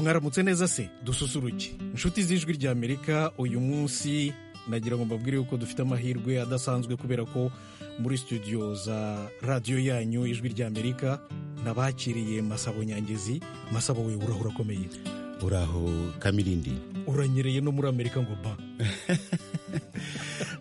mwaramutse neza se dususuruke inshuti z'ijwi rya amerika uyu munsi nagira ngo mbabwire yuko dufite amahirwe adasanzwe kubera ko muri studio za radiyo yanyu ijwi rya amerika nabakiriye masabo nyangezi masabo we uraho urakomeye uraho kamirindi uranyereye no muri amerika ngo ba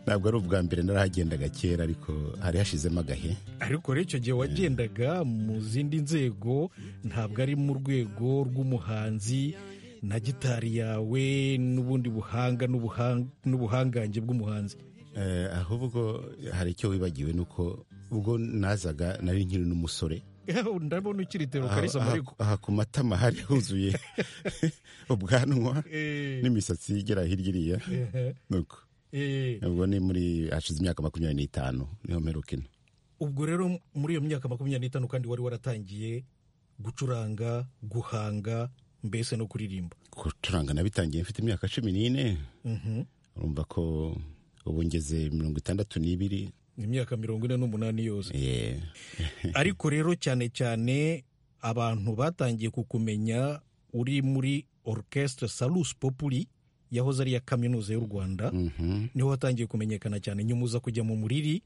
ntabwo ari ubwa mbere narahagendaga kera ariko hari hashizemo agahe ariko rero icyo gihe wagendaga mu zindi nzego ntabwo ari mu rwego rw'umuhanzi na gitari yawe n'ubundi buhanga n'ubuhanga- n'ubuhangange bw'umuhanzi Eh, ahubwo hari icyo wibagiwe nuko ubwo nazaga nari nkiri n'umusore ndabona ukiri terokarisa aha, amareko aha ku matama hari huzuye ubwanwa n'imisatsi igera hirya iriya nuko ubwo ni muri hashize imyaka makumyabiri n'itanu niho mperukina ubwo rero muri iyo myaka makumyabiri n'itanu kandi wari waratangiye gucuranga guhanga mbese no kuririmba gucuranga nabitangiye mfite imyaka cumi n'ine urumva ko ubu ngeze mirongo itandatu n'ibiri imyaka mirongo ine n'umunani yose Eh, ariko rero cyane cyane abantu batangiye kukumenya uri muri orchestre salus populi yahoze ari iya kaminuza y'u rwanda mhm. niho watangiye kumenyekana cyane nyuma uza kujya mu muriri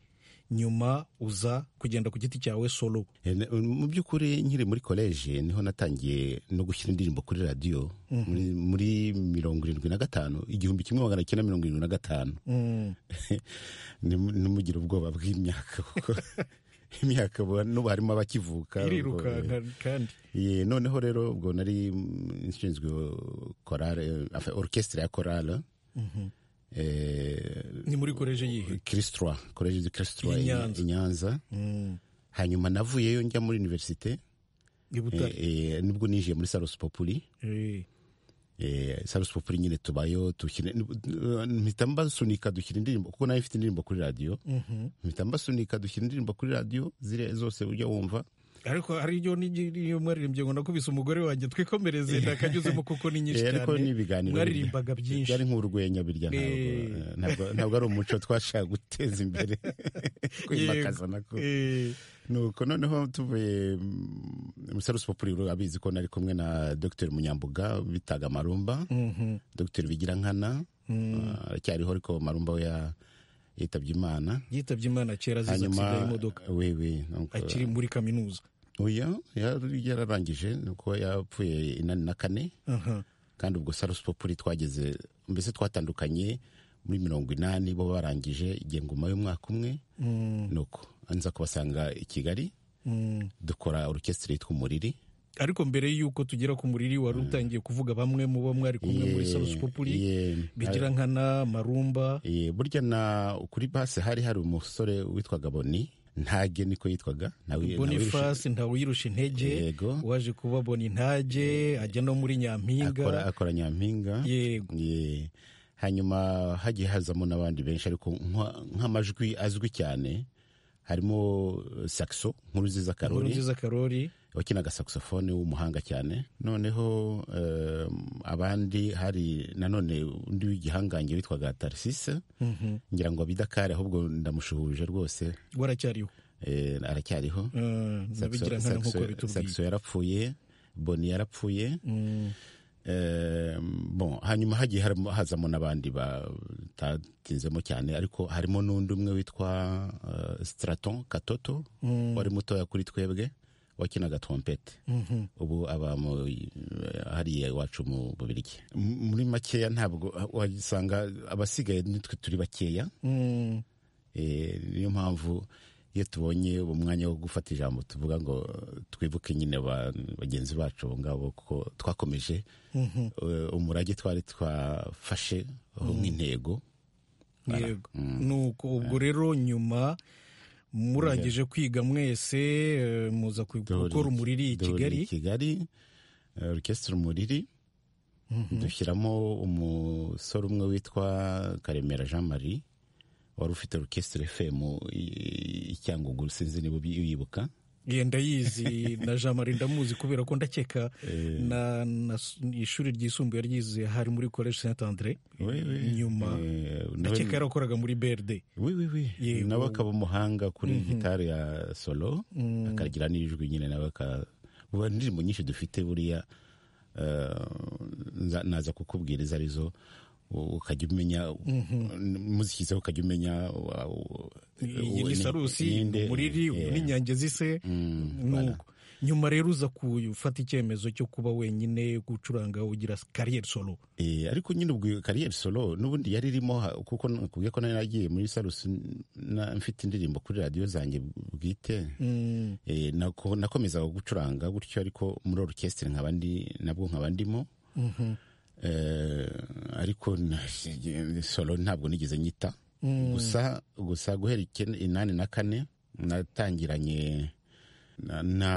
nyuma uza kugenda ku giti cyawe solo Eh, ne- mu by'ukuri nkiri muri koleji niho natangiye no gushyira indirimbo kuri radiyo muri, muri mirongo irindwi na gatanu igihumbi kimwe magana cyenda mirongo irindwi na gatanu Mm. Ntimu- ntimugire ubwoba bw'imyaka kuko imyaka ubu n'ubu harimo abakivuka ubwo, eh, irirukanka kandi Ye, noneho rero ubwo nari mm, nshinzwe korale enfin, orchestre ya korale eh, ni muri koleje yihe christroi college de christroi I i Nyanza. i Nyanza Mm. hanyuma navuyeyo njya muri universite i butare eh, eh, nibwo ninjiye muri salus populi Eh. eh, salus populi nyine tubayo dukina mpita mbasunika dushyira indirimbo kuko nayo ifite indirimbo kuri radiyo Mhm. mpita mbasunika dushyira indirimbo kuri radiyo ziriya zose ujya wumva ariko hari iyo nigi- iyo mwaririmbye ngo nakubise umugore wanjye twikomereze ndakanyuzemo kuko ni nyinshi Eh, cyane ariko ni ibiganiro mwaririmbaga byinshi byari nk'urwenya birya ntabwo, Eh. eh, ntabwo ntabwo ari umuco twashaka guteza imbere kwimakaza nako Eh. nuko noneho tuvuye mm, musarusi populi abizi ko nari kumwe na dr munyambuga bitaga marumba Mhm. dr bigirankana ah, aracyariho ariko marumba we ya- yitabye imana yitabye imana kera azize atsinda hanyuma y'imodoka wewe nuko- akiri muri kaminuza oya yari yararangije nuko yapfuye inani na kane Aha. kandi ubwo sarusi populi twageze mbese twatandukanye muri mirongo inani bo barangije igihe nguma y'umwaka umwe Mm, nuko nza kubasanga i kigali mm. dukora orukesitire yitwa umuriri ariko mbere y'uko tugera ku muriri wari utangiye kuvuga bamwe mu bo mwari kumwe muri Ye- salusi populi ye- bigira nkana marumba ye, burya na kuri base hari hari umusore witwaga boni ntage niko yitwaga nawe- nawe- boniface ntawuyirusha intege yego waje kuba bona intage ajya no muri akora nyampinga akora nyampinga yego Ye. hanyuma hagiye hazamo n'abandi benshi ariko nka- nk'amajwi azwi cyane harimo eh, saxo nkuruziza inkuru karori nziza karori wakinaga saxophone w'umuhanga cyane noneho eh, abandi hari nanone undi w'igihangange witwaga tarisise Mhm. ngira ngo abidakari ahubwo ndamushuhuje rwose waracyariho eh, aracyariho Ah, na Saxo- bigira nkana nk'uko Saxo- bitubwiye saxo yarapfuye boni yarapfuye Mm. Eh, bon hanyuma hagiye harimo- hazamo n'abandi batatinzemo cyane ariko harimo n'undi umwe witwa eh, straton katoto wari mutoya kuri twebwe wakinaga trompete Mhm. ubu aba mu- eh, hariya iwacu mu bubirigi M- muri makeya ntabwo wasanga abasigaye nitwe turi bakeya Mm. Eh, niyo mpamvu iyo tubonye uwo mwanya wo gufata ijambo tuvuga ngo eh, twibuke nyine ba- bagenzi bacu abo ngabo kuko twakomeje Mhm. eh, umurage twari twafashe ho nk'intego yego nuko ubwo rero nyuma murangije kwiga mwese eh, muza ku- gukora umuriri i Duhurira kigali kigali eh, orchestre umuriri dushyiramo umusore umwe witwa karemera jean marie wari ufite orchestre fm i- i cyangugu sinzi niba ubi- uyibuka genda yizi na jean marie ndamuzi kubera ko ndakeka na, na s- ishuri ryisumbuye ryize hari muri college saint andre We- we, nyuma eh, nawe- ndakeka yarakoraga muri brd Oui, oui, oui. Yego. nawe akaba umuhanga kuri gitari ya solo akagira n'ijwi nyine nawe aka ubu hari indirimbo nyinshi dufite buriya nza- naza kukubwira izo arizo ukajya umenya muzishyizeho ukajya umenya wa- wa- iyi wa- ni sarusi ninde, umuriri eh, uyu ni inyange zise nuko nyuma rero uza gufata icyemezo cyo kuba wenyine gucuranga ugira kariyeri solo Eh, ariko nyine ubwo kariyeri solo n'ubundi yari irimo ha- kuko nakubwiye ko nari nagiye muri sarusi na- mfite indirimbo kuri radiyo zanjye bwite Eh, nako- nakomezaga gucuranga gutyo ariko muri orukesitiri nkaba ndi nabwo nkaba ndimo Eh, ariko na- solo ntabwo nigeze nyita gusa gusa guhera icyenda- inani na kane natangiranye na, na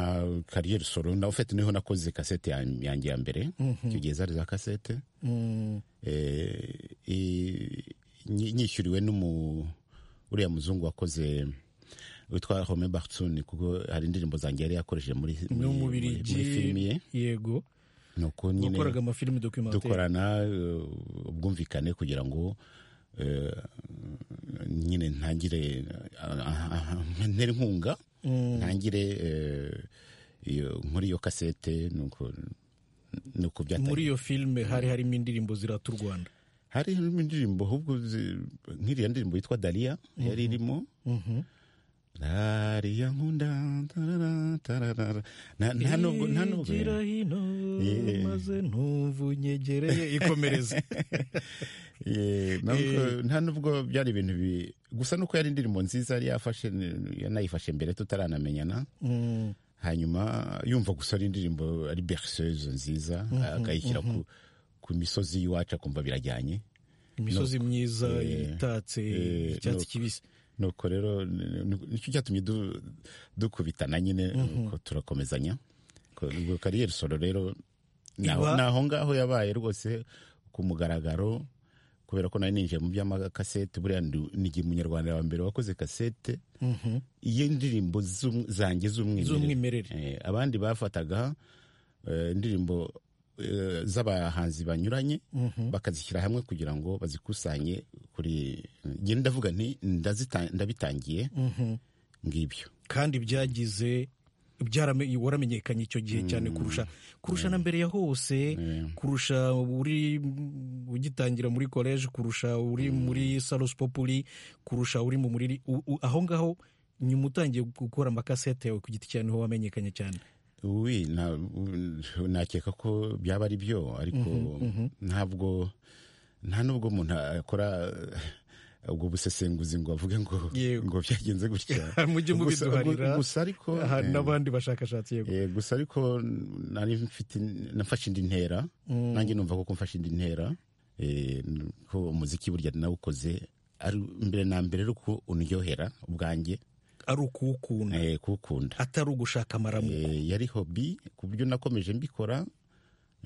kariyeri solo na ufite niho nakoze kasete yan- yanjye ya mbere icyo gihe zari za kasete eh, i- nyi- nyishyuriwe n'umu uriya muzungu wakoze witwa Home Bartsun kuko hari indirimbo zanjye yari yakoresheje muri muri- no mu muri muri filimi ye birigi yego nuko nyine wakoraga amafilimi dokumentari dukorana eh, ubwumvikane kugira ngo eh, nyine ntangire ah, ah, ah, ntere inkunga ntangire eh, iyo- muri iyo kasete nuko nuko muri byatangiye iyo filime hari harimo indirimbo zirata u rwanda hari indirimbo ahubwo zi- nk'iriya ndirimbo yitwa dariya yari irimo dariya nkunda tarara, tarara. Na- nta nubwo nta nubwo Igira hino Eh. maze ntuvu nyegereye ikomereze Eh, ntabwo- nta nubwo byari ibintu bi gusa nuko yari indirimbo nziza yari yafashe yanayifashe mbere tutaranamenyana Mm, hanyuma yumva gusa ari indirimbo ari berceuse nziza akayishyira ku ku misozi y'iwacu akumva birajyanye imisozi myiza Eh. itatse Eh, icyatsi no. kibisi nuko rero ni- ni- nicyo cyatumye du- dukubitana nyine nuko turakomezanya Ko- ubwo kariyeri solo rero Iba- ni aho ngaho yabaye rwose ku mugaragaro kubera ko nari ninjiye mu by'amakasete buriya ndi- nigiye umunyarwanda wa mbere wakoze kasete y'indirimbo z'um- zanjye z'umwimerere z'umwimerere Eh, abandi bafataga eh, indirimbo eh, z'abahanzi banyuranye bakazishyira hamwe kugira ngo bazikusanye kuri njye ndavuga nti ndazita- ndabitangiye ngibyo kandi byagize byarame- waramenyekanye icyo gihe cyane kurusha kurusha na mbere ya hose kurusha uri ugitangira muri koleji kurusha uri muri salos populi kurusha uri mu muriri u- u- aho ngaho nyuma utangiye gukora amakasete yawe ku giti cyawe niho wamenyekanye cyane Uwi, na- u- nakeka ko byaba ari byo ariko ntabwo nta nubwo umuntu akora ubwo busesenguzi ngo avuge ngo Yego. ngo byagenze gutya mujye Gusa- mubiduharira gusa ariko aha eh, n'abandi bashakashatsi yego Eh, gusa ariko nari mfite nafashe indi ntera nanjye numva ko mfashe indi ntera eh, ko umuziki burya nawukoze ari mbere na mbere ari uko undyohera ubwanjye ari ukuwukunda eh, kuwukunda atari ugushaka amaramu Eh, yari hobi ku buryo nakomeje mbikora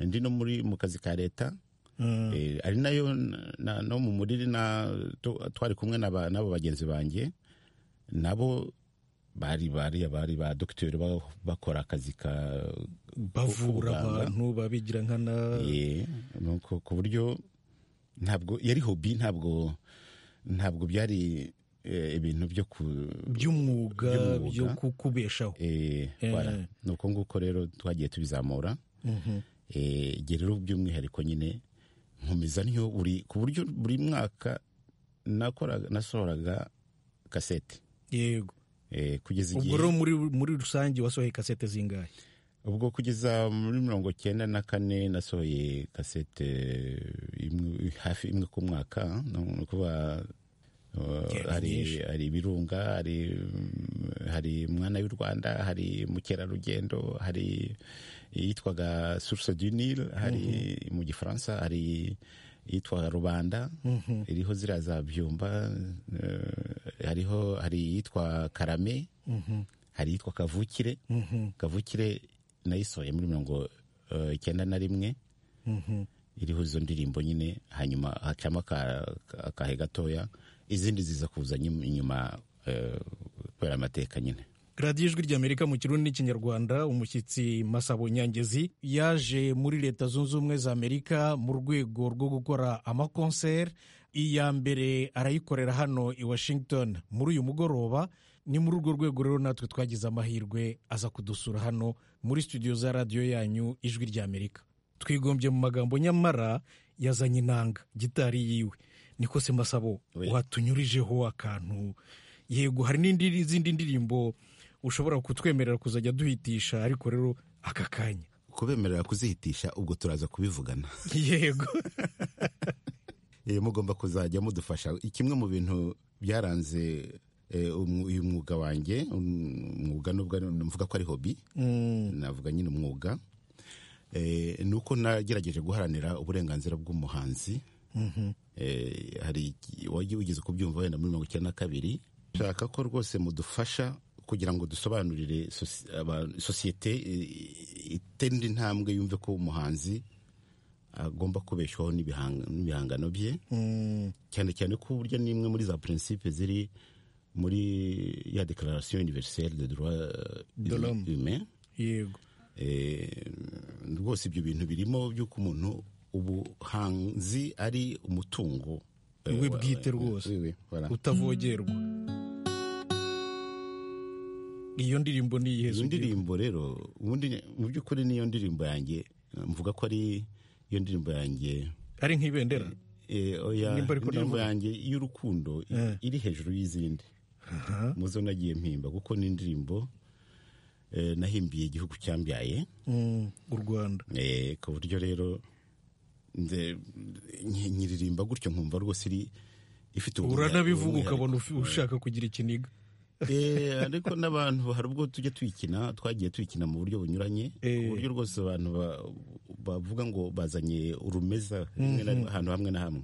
ndi no muri mu kazi ka leta Eh, ari nayo na- na- no mu muriri na tu- twari kumwe n'aba- n'abo bagenzi banjye nabo bari bari bari ba dogiteri ba- bakora akazi ka bavura ubuganga. abantu babigira nkana Eh, nuko ku buryo ntabwo yari hobi ntabwo ntabwo byari eh, ibintu byo ku by'umwuga by'umwuga. byo kukubeshaho Eh, wala. Eh. ni uko nguko rero twagiye tubizamura Eh, igihe rero by'umwihariko nyine nkomeza niyo buri ku buryo buri mwaka nakoraga nasohoraga kasete yego Eh, kugeza ubwo igihe rero muri muri rusange wasohoye kasete zingahe ubwo kugeza muri mirongo cyenda na kane nasohoye kasete imwe, hafi imwe ku mwaka ni ukuvuga uh, Kera nyinshi. hari hari ibirunga hari mm, hari mwana y'u rwanda hari mukerarugendo hari iyitwaga source du nil hari mu gifaransa hari iyitwa rubanda iriho ziriya za byumba eh, hariho hari iyitwa karame hari iyitwa kavukire kavukire nayisohoye muri mirongo eh, icyenda na rimwe iriho izo ndirimbo nyine hanyuma hacamo aka- aka- akahe gatoya izindi ziza kuza nyum- inyuma eh, kubera amateka nyine radiyo ijwi ry'amerika mu kirundi n'ikinyarwanda umushyitsi masabo nyangezi yaje muri leta zunze ubumwe za amerika mu rwego rwo gukora amakonseri iya mbere arayikorera hano i washington muri uyu mugoroba ni muri urwo rwego rero natwe twagize amahirwe aza kudusura hano muri studio za radiyo yanyu ijwi ry'amerika twigombye mu magambo nyamara yazanye inanga gitari yiwe niko se masabo Oui. watunyurijeho akantu yego hari n'izindi ndirimbo ushobora kutwemerera kuzajya duhitisha ariko rero aka kanya kubemerera kuzihitisha ubwo turaza kubivugana yego Eh, mugomba kuzajya mudufasha kimwe mu bintu byaranze eh, umu- uyu mwuga wanjye um, umwuga nubwo ari- mvuga ko ari hobi navuga nyine umwuga Eh, ni uko nagerageje guharanira uburenganzira bw'umuhanzi Eh, hari iki- wajya ugeze kubyumva wenda muri mirongo icyenda na kabiri nshaka ko rwose mudufasha kugira ngo dusobanurire sosi- abantu- sosiyete eh, itera intambwe yumve ko umuhanzi agomba kubeshwaho n'ibihang- n'ibihangano bye cyane cyane ko burya ni imwe muri za prinsipe ziri muri ya declaration universelle de droit De l'homme. humain yego Eh, rwose ibyo bintu birimo by'uko umuntu ubuhanzi ari umutungo eh, We wa- bwite rwose. oui, oui, voilà. utavogerwa iyo ndirimbo ni iyihe iyo Zugira? ndirimbo rero ubundi mu by'ukuri niyo ndirimbo yanjye eh, mvuga ko ari iyo ndirimbo yanjye ari nk'ibendera eh, oya Nimba ariko indirimbo ndavuga. yanjye y'urukundo i- Eh. iri hejuru y'izindi Aha. muzo nagiye mpimba kuko ni indirimbo eh, nahimbiye igihugu cyambyaye Mm, u rwanda Eh, ku buryo rero nze- nyi- nyiririmba gutyo nkumva rwose iri ifite uranabivuga umwihariko. ukabona ufi- ushaka kugira ikiniga Eh, ariko n'abantu hari ubwo tujya tuyikina twagiye tuyikina mu buryo bunyuranye Eh. ku buryo rwose abantu ba- bavuga ngo bazanye urumeza rimwe na rimwe ahantu hamwe na hamwe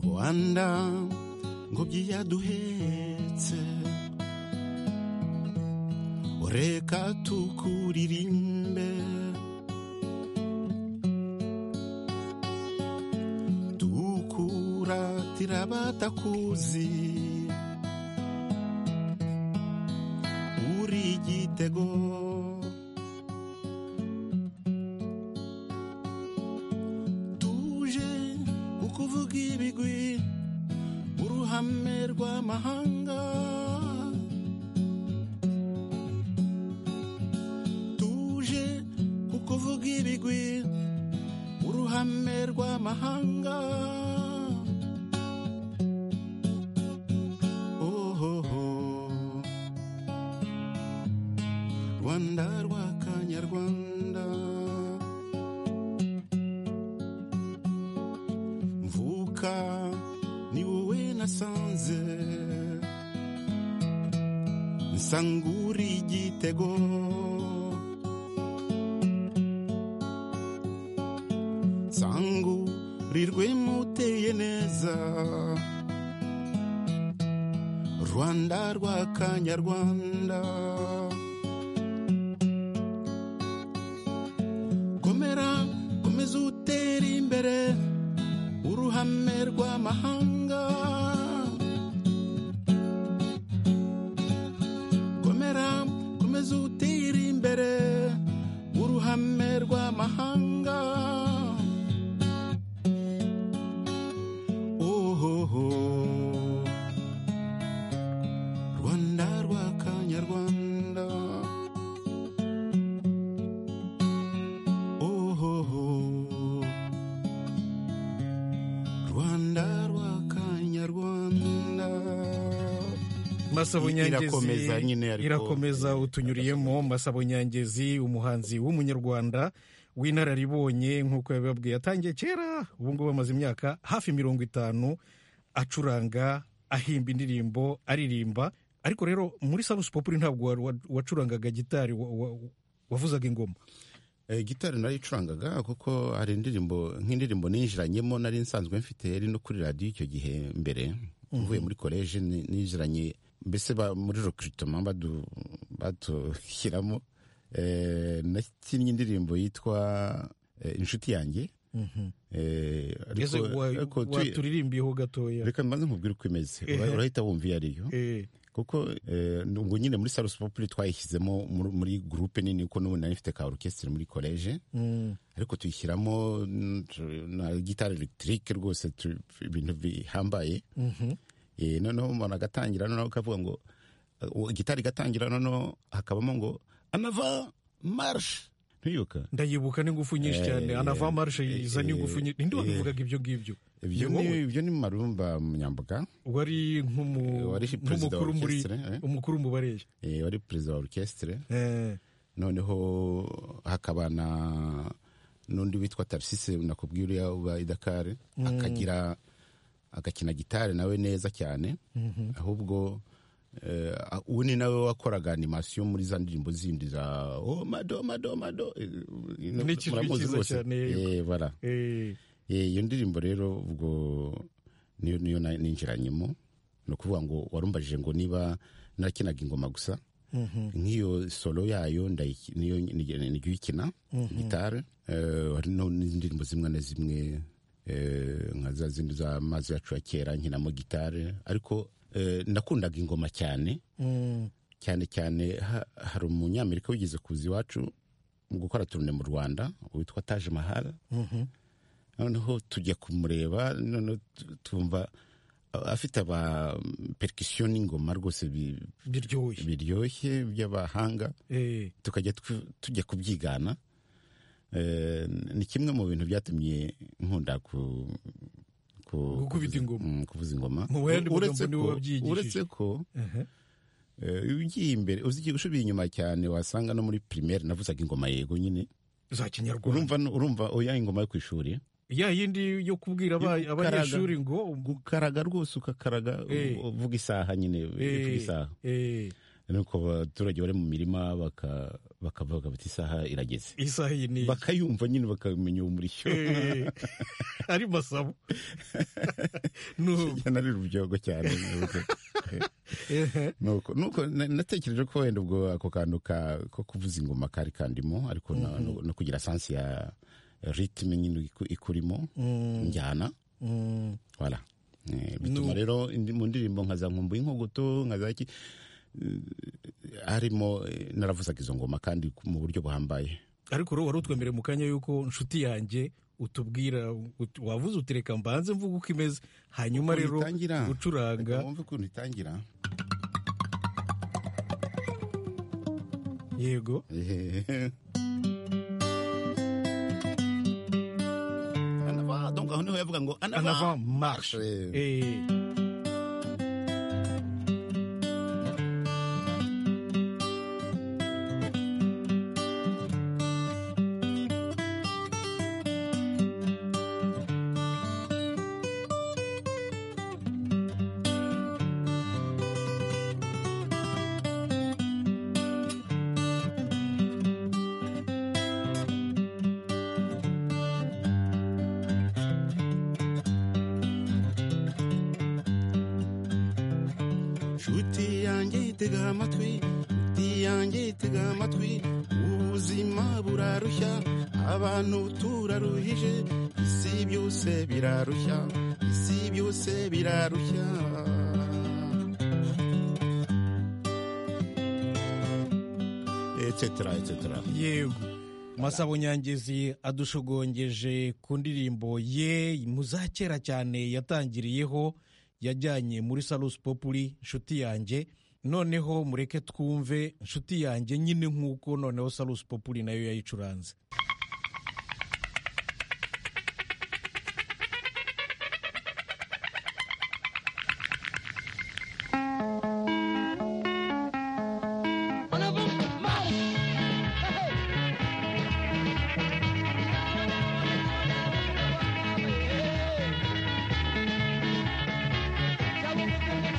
rwanda ngobyi yaduhetse reka tukuririmbe tukuratira abatakuzi uri igitego tuje kukuvuga ibigwi uruhame rw'amahanga tuje kukuvuga ibigwi uruhame rw'amahanga ohoho rwanda rwa kanyarwanda mvuka ni wowe nasanze nsangura igitego sangu rirwe muteye neza rwanda rwa kanyarwanda komera komeza utera imbere uruhame rw'amahanga komera komeza utera imbere uruhame rw'amahanga ohoho rwanda rwa kanyarwanda ohoho rwanda rwa kanyarwanda masabo I- nyangezi irakomeza nyine ariko- irakomeza utunyuriyemo masabo nyangezi umuhanzi w'umunyarwanda w'inararibonye nk'uko yabibabwiye yatangiye kera ubu ngubu amaze imyaka hafi mirongo itanu acuranga ahimba indirimbo aririmba ariko rero muri sabusi populi ntabwo wa- wa- wacurangaga gitari wa- wa- wavuzaga ingoma Eh, gitari narayicurangaga kuko hari indirimbo nk'indirimbo ninjiranyemo nari nsanzwe mfite yari no kuri radiyo icyo gihe mbere mvuye muri koleji ni- ninjiranye mbese ba- muri recrutement badu badushyiramo Eh, nakinnye indirimbo yitwa eh, inshuti yanjye Eh, ariko- ese wa- ariko tuy- waturirimbiyeho gatoya reka mbanze nkubwire uko imeze Ehe. urahita wumva iyo ariyo Eh, kuko eh, ngo nyine muri salus populi twayishyizemo muri- muri gurupe nini kuko n'ubu nari mfite ka orukesitiri muri koleje ariko tuyishyiramo mm, tu- na gitari elegitike rwose tu- ibintu bihambaye Eh, noneho umuntu agatangira noneho akavuga ngo eh, uwo gitari igatangira noneho hakabamo ngo amava marshe ntiyibuka ndayibuka n'ingufu nyinshi cyane Eh, anava marishe eh, yiza n'ingufu nyinshi ninde wabivugaga ibyo ngibyo Iyo ibyo ni- ni- ibyo ni marumba munyambuga wari Eh, nk'umu- wari perezida wa nk'umukuru muri orchestre, eh? umukuru mu bareye eh, wari perezida wa orukesitire Eh, noneho hakaba na n'undi witwa tarisise nakubwiye uriya uba idakare akagira agakina gitari nawe neza cyane ahubwo eh, uwo ni nawe wakoraga animasiyo muri za ndirimbo zindi za oh, mado mado mado eh, N'ikizwi muramuzi cyiza rwose. cyane, yego. Eh, bara. eh, Eh, iyo ndirimbo rero ubwo niyo niyo na- ninjiranyemo ni ukuvuga ngo warumbajije ngo niba narakinaga ingoma gusa nk'iyo solo yayo ndayi- niyo nijya uyikina gitari Eh, hari no- n'indirimbo zimwe na zimwe eh, nka za zindi z'amazi yacu ya kera nkinamo gitari ariko eh, nakundaga ingoma cyane mm, cyane cyane ha- hari umunyamerika wigeze kuza iwacu mu gukora turune mu rwanda witwa taje mahara noneho tujya kumureba noneho tu- tumva a- afite aba perikisiyo n'ingoma rwose bi- biryoshye biryoshye by'abahanga Eh, tukajya tw- tujya kubyigana Eh, ni kimwe mu bintu byatumye nkunda ku ku- Gukubita ingoma. Mm, kuvuza ingoma Mu yandi magambo uretse niwe ko- wabyigishije. uretse ko aha. Eh, iyo ugiye imbere uzi usubiye inyuma cyane wasanga no muri primaire navuzaga ingoma yego nyine za kinyarwanda urumva urumva oya ingoma yo ku ishuri ya yindi yo kubwira aba- Yo gukaraga. abanyeshuri ngo gukaraga rwose ugakaraga Eh. u- uvuga isaha nyine eh, uvuga isaha eh, nuko abaturage bari mu mirima baka- bakavuga bati isaha irageze isaha iyi ni iyi." bakayumva nyine bakamenya umurishyo Eh, ari masabo No, nari rubyogo cyane eh, nuko nuko na- natekereje ko wenda ubwo ako kantu ka ko kuvuza ingoma kari kandimo ariko na- no- no kugira sansi ya ritime nyine iku- ikurimo njyana mm, wala Eh, bituma rero indi- mu ndirimbo nka za nkumbuye inkogoto nka za ki eh, harimo eh, naravuzaga izo ngoma kandi ku- mu buryo buhambaye ariko rero wari utwemereye mu kanya yuko nshuti yanjye utubwira ut- wavuze utereka mbanze mvuga uko imeze hanyuma Ukuntu rero itangira. gucuranga Reka wumve ukuntu itangira yego Eh. Anava, donc aho niho yavuga ngo anava anava marshe Eh. Eh, nshuti yanjye yitega amatwi nshuti yanjye yitega amatwi ubuzima burarushya abantu turaruhije isi byose birarushya isi byose birarushya etcetera etcetera yego masabo nyangezi adushogongeje ku ndirimbo ye mu za kera cyane yatangiriyeho yajyanye muri salus populi nshuti yanjye noneho mureke twumve nshuti yanjye nyine nk'uko noneho salus populi nayo yayicuranze Thank you.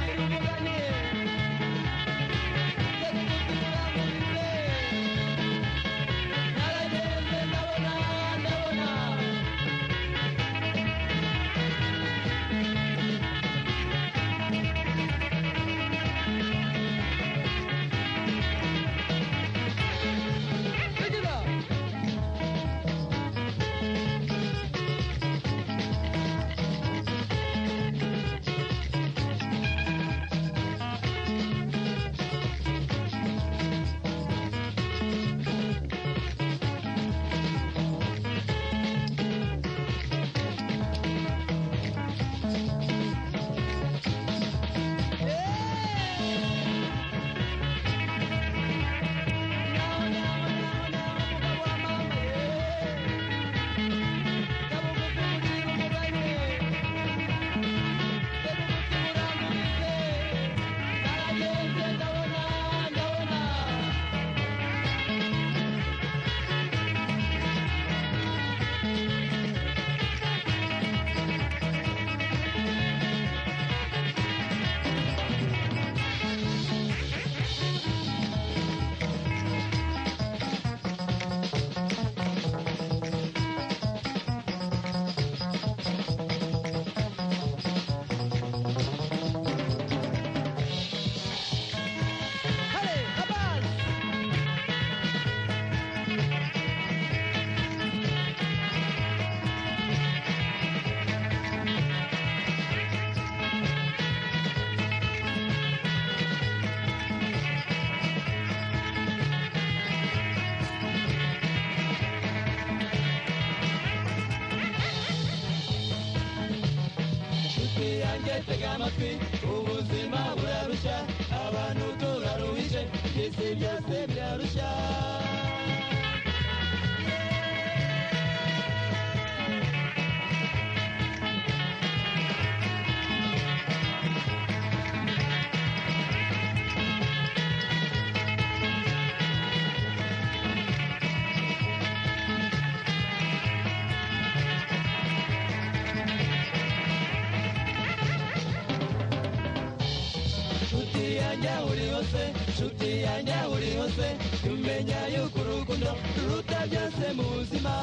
tega amatwi ubuzima burarushya abantu turaruhije by'isi byose birarushya nshuti yanjye aho uri hose nshuti yanjye aho uri hose tumenya yuko urukundo ruruta byose mu buzima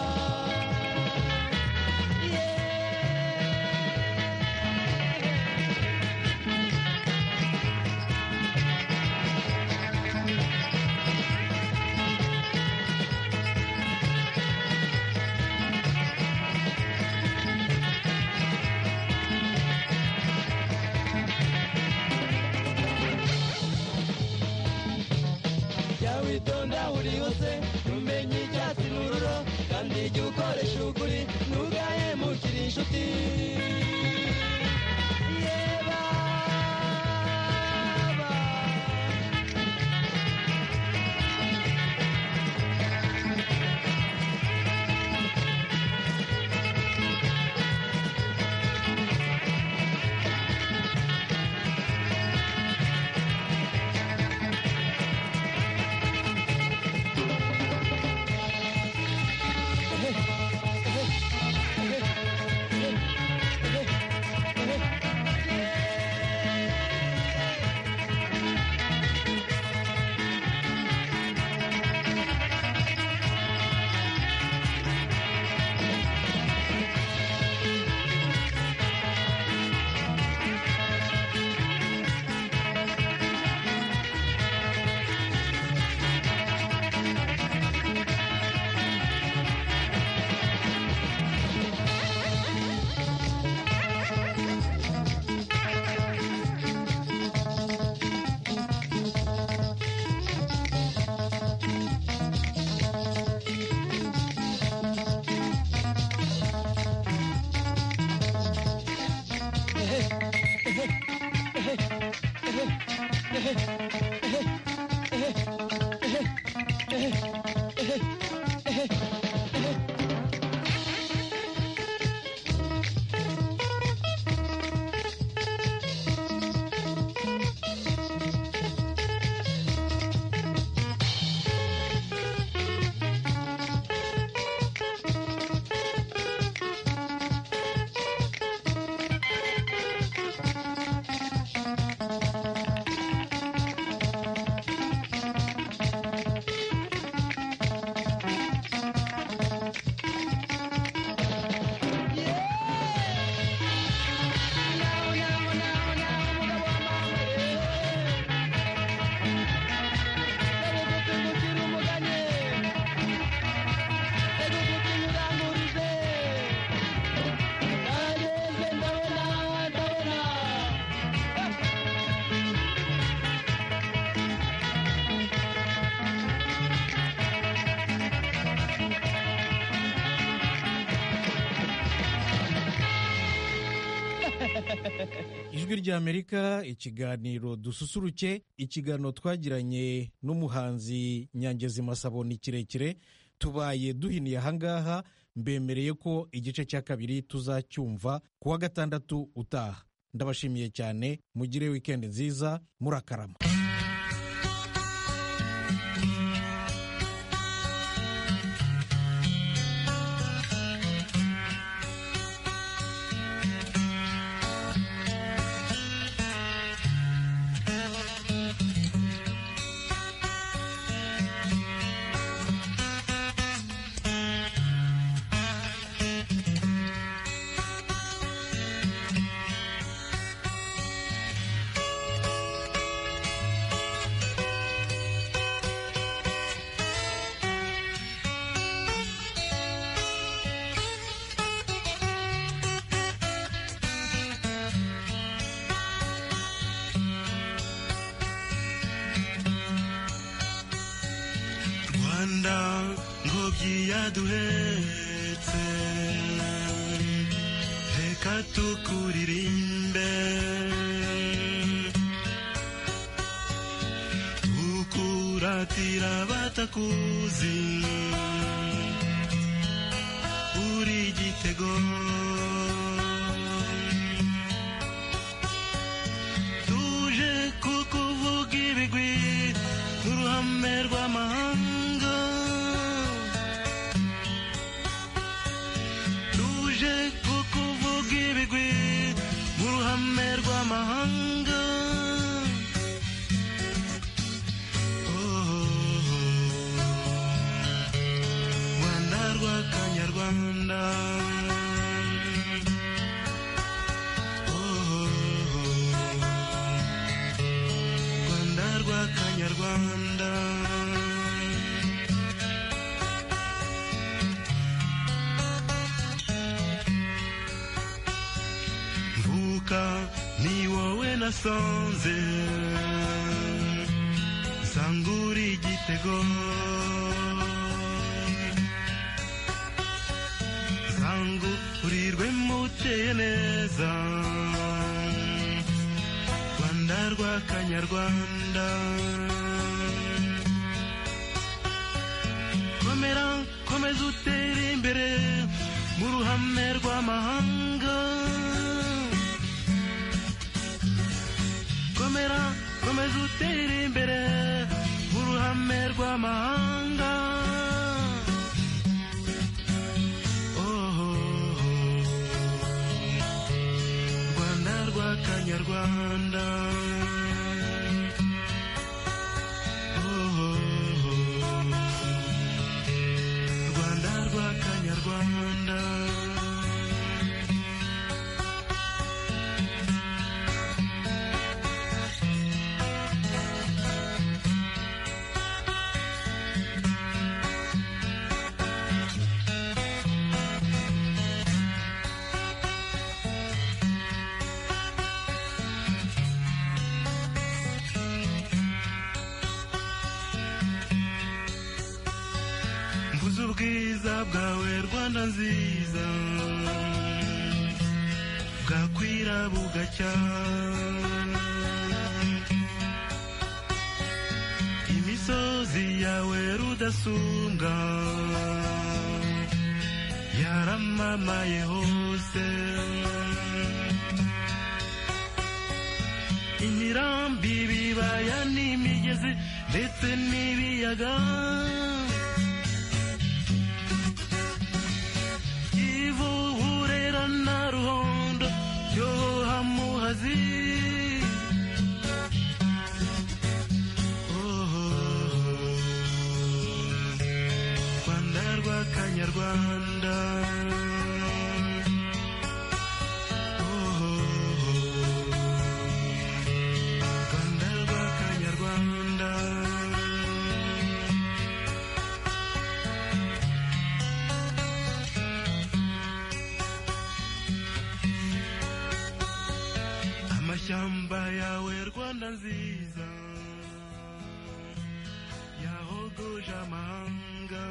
jya witonda aho uri hose ntumenye icyatsi n'ururo kandi jya ukoresha ukuri ntugahemukire inshuti Yeba, ba. ijwi ry'amerika ikiganiro dususuruke ikiganiro twagiranye n'umuhanzi nyangezi masabo ni kirekire tubaye duhiniye ahangaha mbemereye ko igice cya kabiri tuzacyumva ku wa gatandatu utaha ndabashimiye cyane mugire wikendi nziza murakarama rwanda ngobyi yaduhetse reka tukuririmbe batira batakuzi uri igitego tuje kukuvuga ibigwi uruhame rw'amahanga tuje kukuvuga ibigwi mu ruhame rw'amahanga Oh, rwanda rw'akanyarwanda Oh, rwanda rw'akanyarwanda mvuka ni wowe nasanze sangura igitego sangurirwe muteye neza rwanda rw'akanyarwanda komera komeza utere imbere mu ruhame rw'amahanga komera komeza utere imbere mu ruhame rw'amahanga Oh, rwanda rw'akanyarwanda Oh, rwanda rw'akanyarwanda mvuze ubwiza bwawe rwanda nziza bwakwira bugacya imisozi yawe rudasumbwa yaramamaye hose imirambi ibibaya n'imigezi ndetse n'ibiyaga ivuhurera na ruhondo yoha muhazi Oho, rwanda rw'akanyarwanda Oho, rwanda rw'akanyarwanda amashyamba yawe rwanda nziza yahogoje amahanga